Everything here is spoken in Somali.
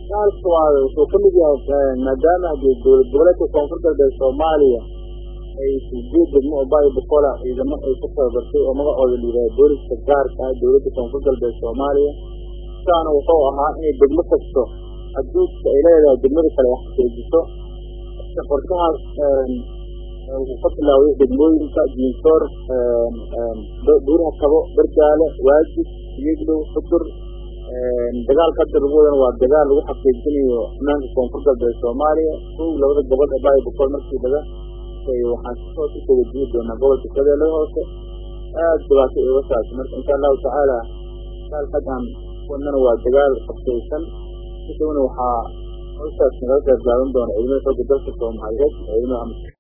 dagaalka waa wuxuu ka mid yahay maadaama dee dowlad goboleedka koonfur galbeed soomaaliya ay sideed degmo oo baayo boqola ciidamo ay ku tababartay oo magacooda la yidhaha booliska gaarka ah dowladda koonfur galbeed soomaaliya sidaana wuxuu ahaa inay degmo kasto xuduudka ay leedahay degmada kale ay xaqiijiso qorshahaas wuxuu ka bilaawday degmooyinka jiinsoor buuraha kabo bargaale waajib iyaglow xudur dagaalka hadda lagu wadana waa dagaal lagu xaqiijinayo ammaanka koonfur galbeed soomaaliya kow labada gobol ee baayo boqol markii laga waxaan si hoos usoo wajihi doonaa gobolka shabeellada hoose aada dhibaato uga saabsan marka insha allahu tacaala dagaal xaggan wadnana waa dagaal qabsaysan sidowna waxaa hawshaas nagala gaargaaban doona ciidamada xooga dalka soomaaliyeed ciidamada